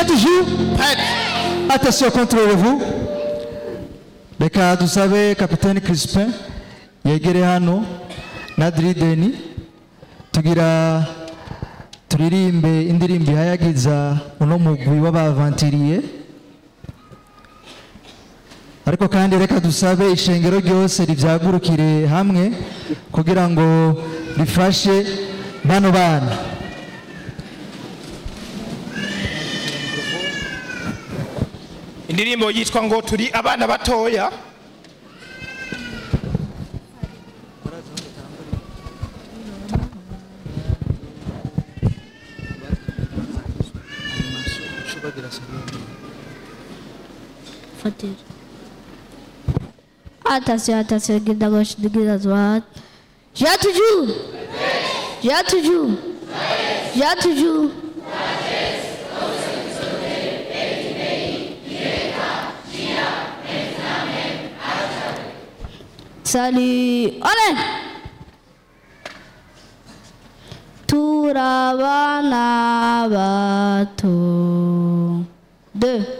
toujours Prête. Attention, contrôlez-vous. Reka dusabe kapitani Crispin yegere hano na Drideni tugira turirimbe indirimbo ihayagiza uno mugwi w'abavantiriye ariko kandi reka dusabe ishengero ryose rivyagurukire hamwe kugira ngo rifashe bano bana indirimbo yitwa ngo turi abana batoya Fatire. Attention, attention, guide à gauche, guide à droite. J'ai toujours. J'ai toujours. J'ai toujours. Salut. Allez. Turabana bato. Deux.